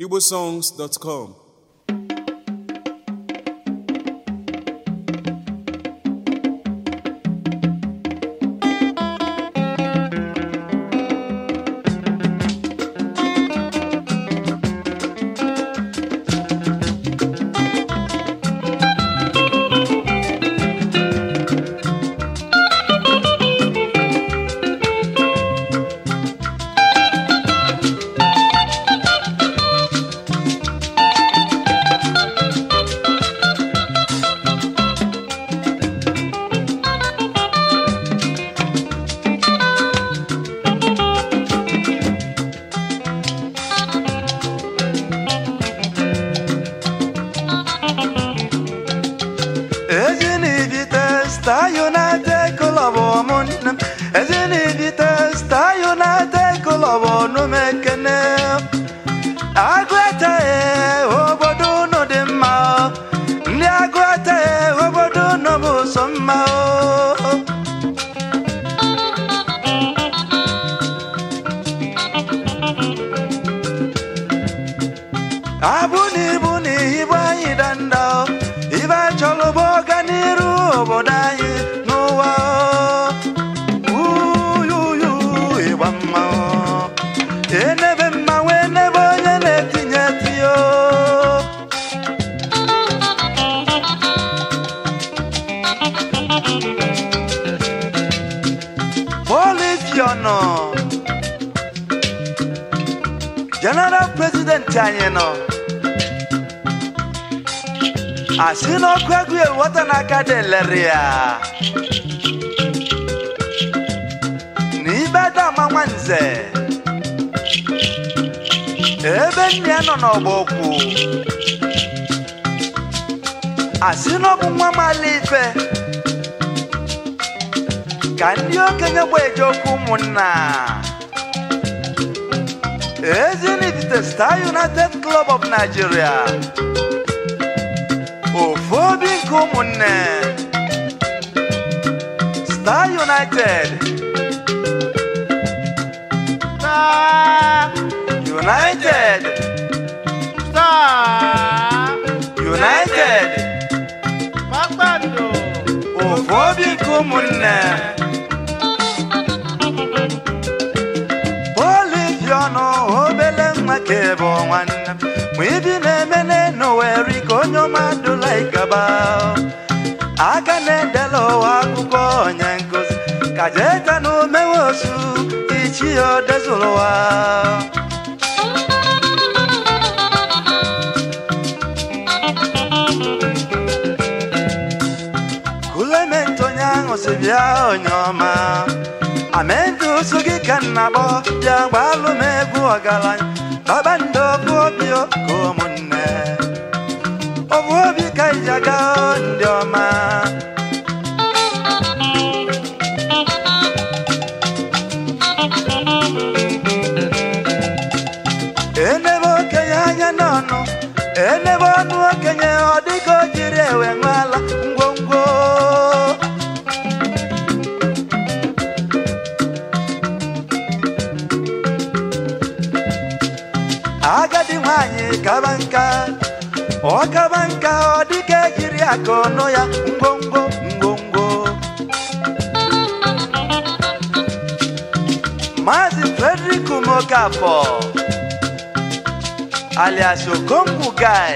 igbosongs.com Ezinivite Star United Club ụmụnne m Ezinivite Star United Club ọnụ m ekene Agụete obodo unu dị mma ndị agụete obodo unu bụ sọ mma o. abụ na ibu na ibu anyị danda ibe achọrọ bụ ọganiru obodo anyị n'ụwa uyuyu ịgba mma enebe mmanwụ enebe onye na-etinye tiyo polifiọnụ general president anyị nọ asị n'ọkụ egwu ewota n'aka dị lere ya n'ibe dama nwanze ebe nne ya nọ n'ọgba okwu asị n'ọbụ nwa mala ife ka ndị okenye gba eje okwu ụmụnna Ezinifite Star United Club of Nigeria ofu obi nke ụmụnne Star United Star United Star United Kpakpando ofu obi nke ụmụnne polifiọnụ obele nwa ka ebe nwanne m ma ibi na-eme n'enu weri ka onye ọma dụla ikaba aka na-edela ụwa akụkọ onye nkụzi ka jeta na omewe osu ichi ya odezụrụ ụwa kulementi onye ahụ si bịa onye ọma amenti ụsụ gị ka nna kpọ bịa gbalụ m egwu ọgaranya kpakpando bụ obi ka ụmụnne ọ bụ obi ka iji aga ndị ọma enebe okenye anya n'ọnụ enebe ọnụ okenye ọ dịka o jiri ewe ṅụala ngwongwo agadi nwanyị kaba nka ọ kaba nka ọ dịka ejiri aka ọnụ ya ngwongwo ngwongwo Maazị Frederick Mokafọ alias Okongwu Guy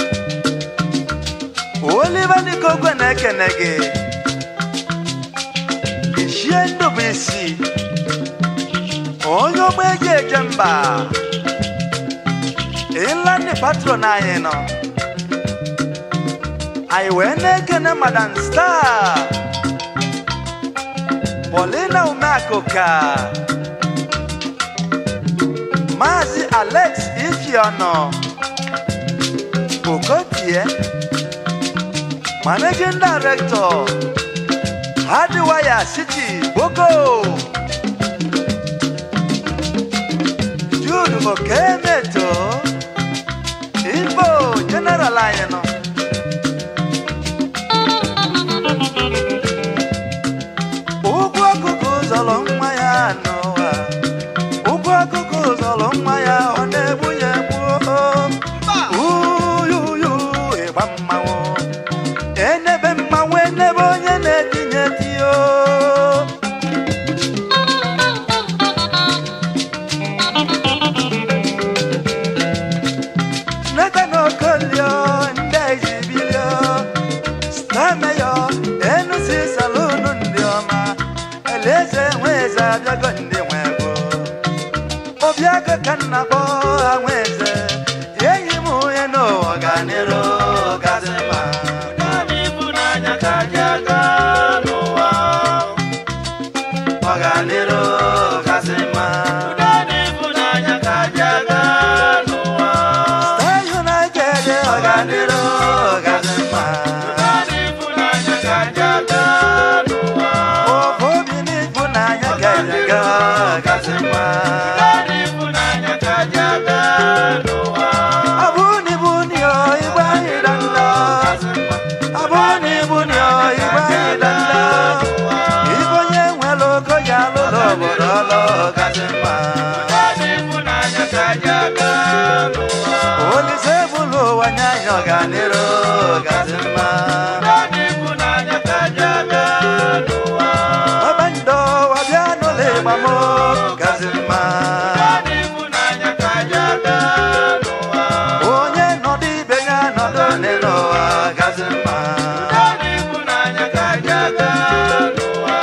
Oliver Nikogwe na-ekene gị Ichie Ndụbụisi onye ogbe eji eje mba Inland patron anyị nọ anyị wee na-ekene Madam Star Paulina Umeakụka Maazị Alex Ifeọnọ Okotie Managing Director Hardwire City Boko Jude Okemeto Igbo General anyị nọ ụgwọ ọkụkụ zọrọ nwa ya n'ụwa ụgwọ ọkụkụ zọrọ nwa ya ọ na-egbu ya egbu n'ụwa. olise bụlụ ụwa nye anyị ọganiru gazi mma Naanị ịhụnanya ka ji abịa n'ụwa. ọbandọ wabịa n'ụlọ ịgbamo gazi mma Naanị ịhụnanya ka ji abịa n'ụwa. onye nọdụ ibe ya nọdụ n'ụwa gazi mma Naanị ịhụnanya ka ji abịa n'ụwa.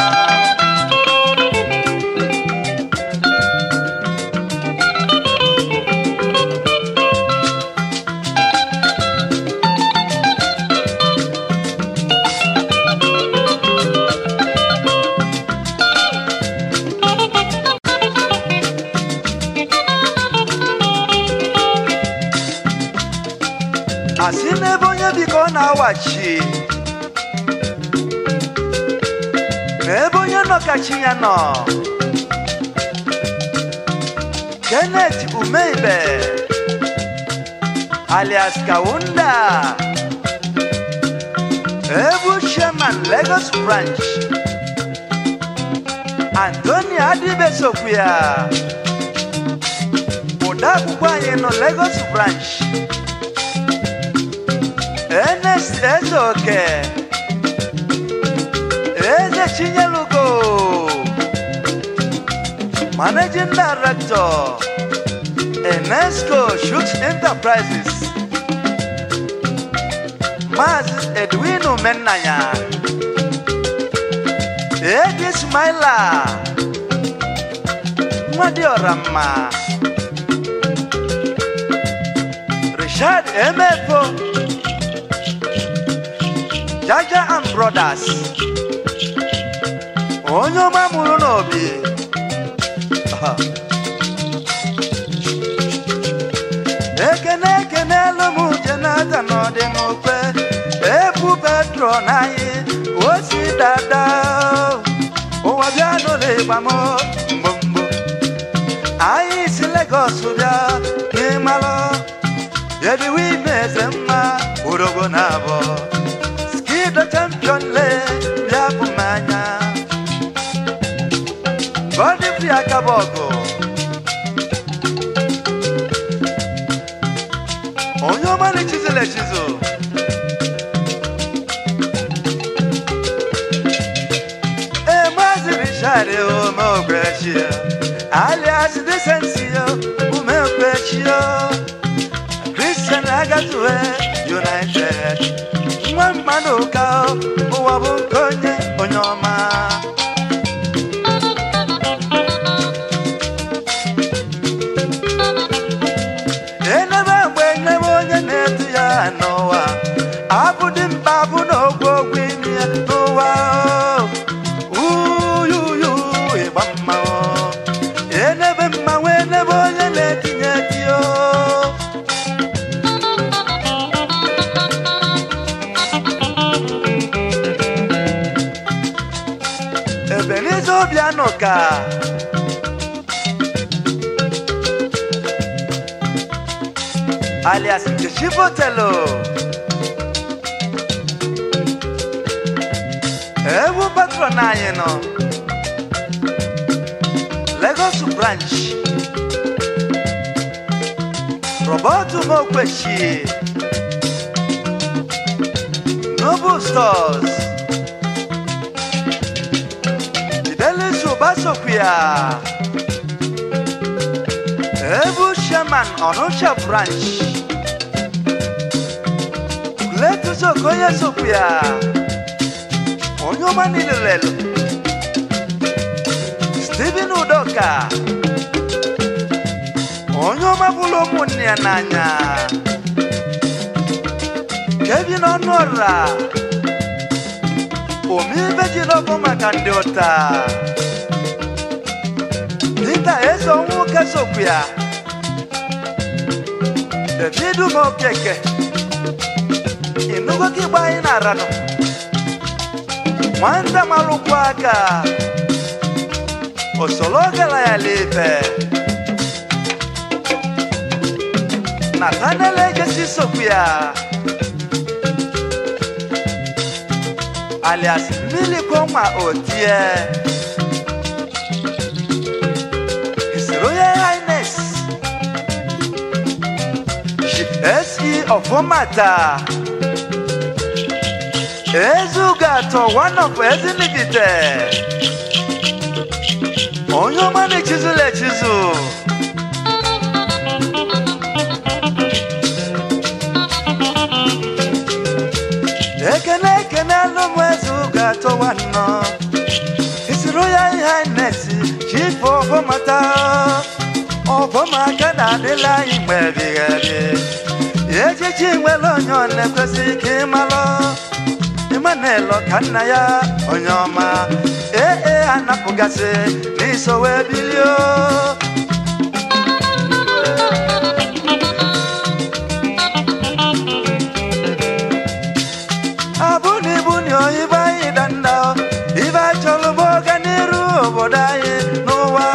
asị n'ebe onye biko na-awachi n'ebe onye nọ ka chi ya nọ kenneth umeibe alias kawunda ebu chairman lagos branch antoni adibesokwuya odeakwụkwọ anyị nọ lagos branch Ernest Ezeoke Eze Chinyelugo Managing Director Enesco Shoots Enterprises Maz Edwin Umenanya Edi Smaila Nwadi Ọramma Richard Emefo Jaja and Brothers onye ọma mụrụ n'obi Aha. ekene ekene elu m jenata n'ọdị n'okpe ebu petro n'anyị osi dada ụwa bịa n'ụlọ ịgbam mgbomgbo anyị si Lagos bịa n'ịmalụ ediwe ime eze mma orogo na abụọ Skido champion le bịa bụ m anya Godfrey Akabogo onye ọma na-echizụl echizụ ee maazị Richard Umeokwechio alias Decencio Umeokwechio Christian Agatue United nwa mmadụ ka ụwa bụ nke onye onye ọma enebe mgbe enebe onye na-etu ya n'ụwa abụdị mkpa bụ na ogwu ogwu imi ya n'ụwa uyuyu ịgba mmanwụ enebe mmanwụ enebe onye na-etinye etiyo Ebenezer Obiano ka alias Nkechi Botelo ewu patron anyị nọ Lagos branch Robert Mokwechi Noble Stores Fidelis Obasokwia Ebu Sherman Onitsha Branch Letus Okoye Sokwia Onye ọma niile lelu Stephen Udoka Onye ọma bụrụ ụmụnne ya n'anya Kevin Ọnụọra Omibe ji n'ọkụ maka ndị ụta Dịka eze ọnwụ kesokwu ya David Mokeke Ịnụgo ka ịgba anyị na-aranụ Nwata malụkwa aka Osolo gara ya lefe Nathaniel Ejesi sokwu ya alias Miliko Nwa Otie His Royal Highness ọfọmata ezuga atọ one of ezinibite onye ọma na-echizula echizu ekene ekene alụmụ ezuga atọ nwanọ isiri ya ihe highness chief ọfọmata ọfọmaka na-adịla anyị mgbe ebighị ebi echichi nwere onye ọ na-ekwesịghị ka ịmalụ Emmanuel ka nna ya onye ọma ee ee anapụgasị n'iso wee bilio abụna ibu na oyibo anyị danda ibe achọrọ bụ ọganiru obodo anyị n'ụwa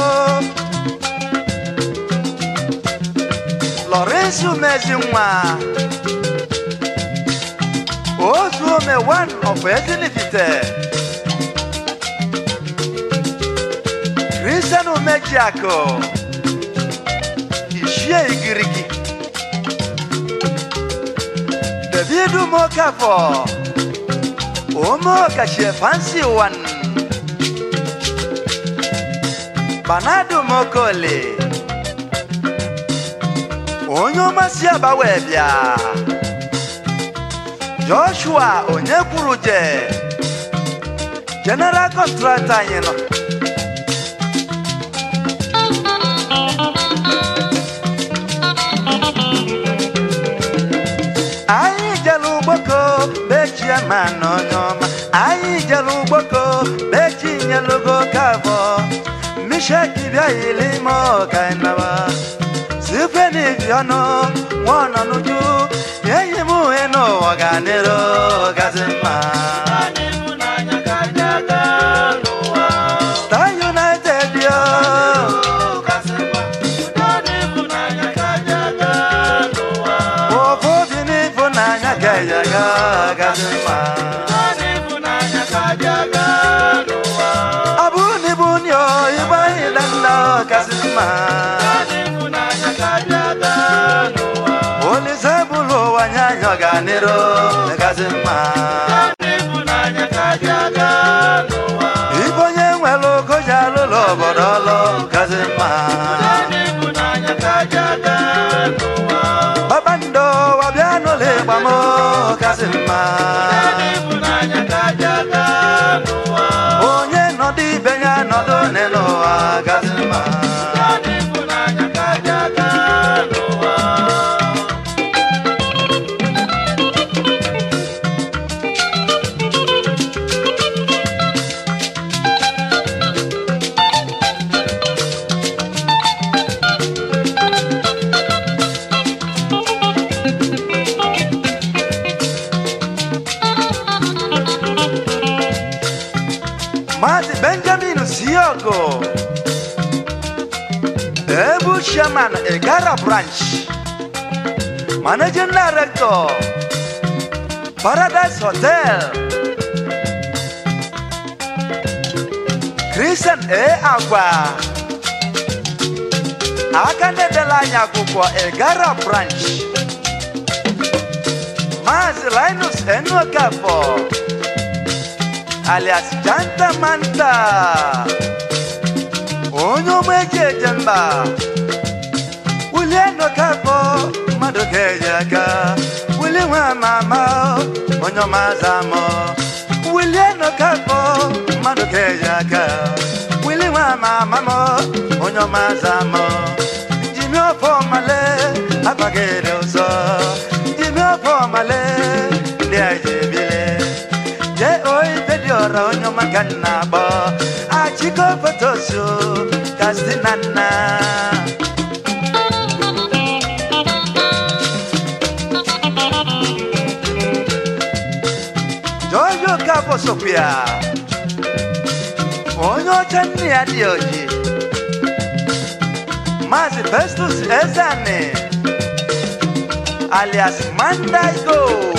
Lawrence Umezinwa otu ome one of Ezinifite Christian Umejiako Ishie Igirigi David Umokafo Umokashie Fancy One Banadu Mokole onye ọma si aba wee bịa joshua onye kwuru je general contractor anyị nọ anyị jere ugboko bechie ma na onye ọma anyị jere ugboko bechi nyelugo kabọ misheki bịa yili ime ọkainaba sifeni bịanụ nwana n'uju enyi m uhe n'ụwa ga-adịrị gazi mma Star United yo ofu obi n'ịfụnanya ga-eya ga gazi mma ọ bụ na ibu nyo igbe anyị danda gazi mma olise bụlụ ụwa nye anyị ọganiru gazi mma ibe onye nwere ogo ji alụlụ obodo ọlụ gazi mma kpakpando wabịa n'ụlọ ịgba m gazi mma onye nọdụ ibe ya nọdụ n'ụwa gazi mma Maazị Benjamin Siogo Ebu Chairman Egara Branch Managing Director Paradise Hotel Christian A. Agwa aka na-edela anyị akwụkwọ Egara Branch Maazị Linus Enokafọ alias Janta Manta onye ọma eji eje mba wulie nọkafọ mmadụ ga-eji aka wuli nwa mama onye ọma zamọ wulie nọkafọ mmadụ ga-eji aka wili nwa mama m onye ọma zamọ jimi ọfọ male agbaghere ụzọ jimi ọfọ male ndị a ji ebile je oibe dị ọra onye ọma ka nna agbọ achịkọ fotosu kastina nna jọjọ kapọ sopia onye ọcha nne ya dị oji maazị festus ezani alias mandaigo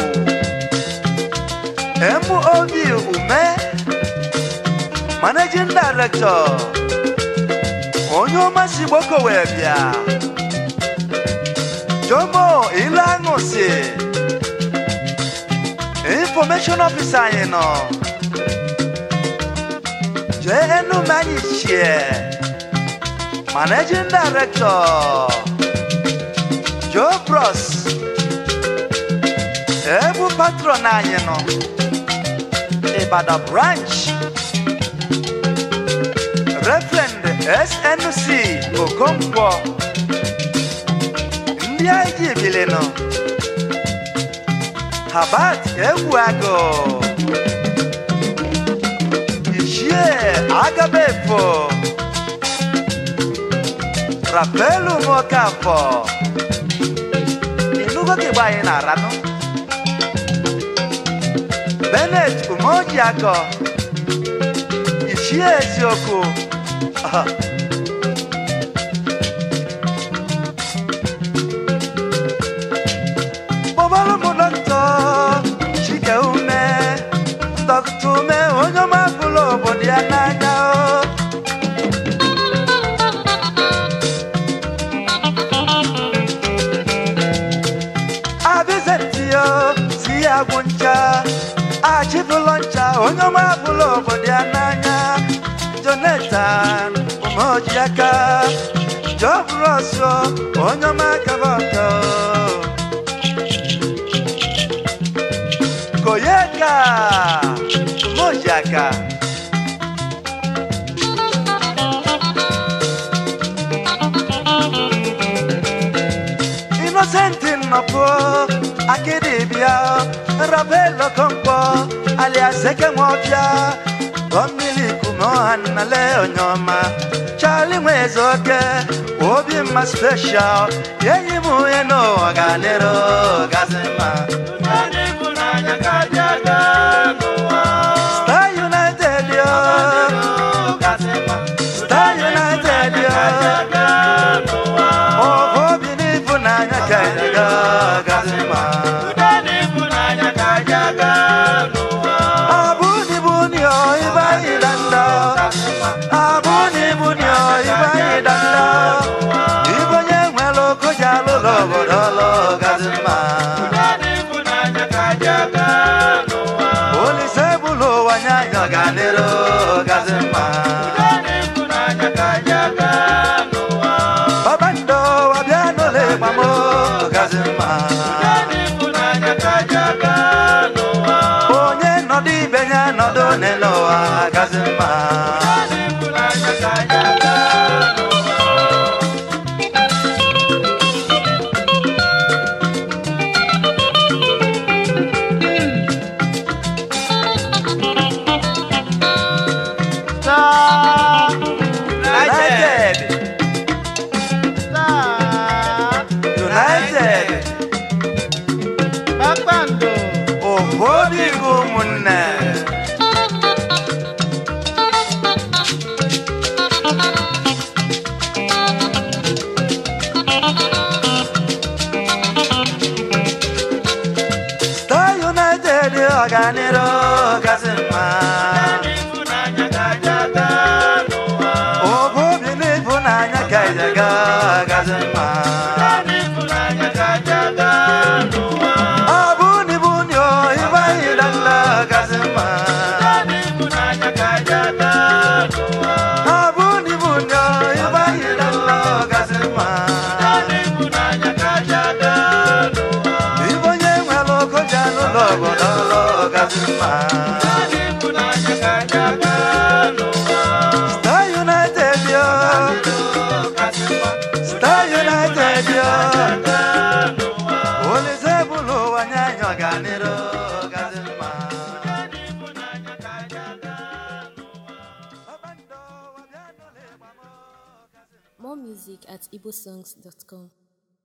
MOB Ume Managing Director onye ọma si gboko wee bịa Omo ilu aṅụsị information officer anyị nọ jee enume anyị chie managing director Joe Bros ebu patron anyị nọ Ibadan branch Reverend SNC Okonkwo ndị anyị ji ebili nọ Habat Egwuago Ichie Agabefo Rapelu Nwokafọ Inugo ka igba anyị na-aranụ Bennett Umojiakọ Ichie Eziokwu Aha. kpọbara m dọkịta chike ume dọkịta ume onye ọma bụrụ obodo ya n'anya o. abizetiyo si ya gwụ ncha achịbụlọ ncha onye ọma bụrụ obodo ya n'anya jonathan umeojiaka jọbụrọsọ onye ọma kaba ọka koyeka umeojiaka Innocent nnọpụ akịdịbịa rabelo kọmkpọ alias ekenwọbịa gọmmili kume ọha nnale onyeọma Charlie nwezoke obi mma special enyi m onye n'ụwa ga-adịrị gazi mma Ụdị ịfụnanya ka dị aga n'ụwa. Star United yo Gasị mma. Star United yo Ka dị aga n'ụwa. ọbụ obi n'ịfụnanya ka anyị ga gazi mma Ụdị ịfụnanya ka dị aga n'ụwa. abụni buni o ibayi danda abụni buni o ibayi danda ibonye nwere okoja lụlọ obodo lọ gazi mma Ụdị ịfụnanya ka dị aga n'ụwa. olise bụlụ ụwa nye anyị ọganiru gazi mma Ụdị ịfụnanya ka dị aga n'ụwa. babando wabịa n'ụlọ ịgbamo gazi mma Ụdị ịfụnanya ka dị aga n'ụwa. onye nọdụ ibe ya nọdụ n'ụwa gazi mma Ụdị ịfụnanya ka dị aga n'ụwa. Star United Star United Kpakpando obodo igwe ụmụnne Star United ọganiru gasị mma ịfụnanya ka dị aga n'ụwa. obobi n'ịfụnanya ka ije ga gasị mma ịfụnanya ka dị aga n'ụwa. abụni buni o ịbaghị danda gasị mma ịfụnanya ka dị aga n'ụwa. abụni buni o ịbaghị danda gasị mma ịfụnanya ka dị aga n'ụwa. Ibonye nwere okoja n'ụlọ obodo ọlọ gasị mma ịfụnanya ka dị aga n'ụwa. Star United yo kasị mma Star United yo aga n'ụwa. Olise bụlụ ụwa nye anyị ọganiru gasị mma ịfụnanya ka dị aga n'ụwa. Ọbando wabịa n'ụlọ ịgbamo gasị mma More music at igbosongs.com.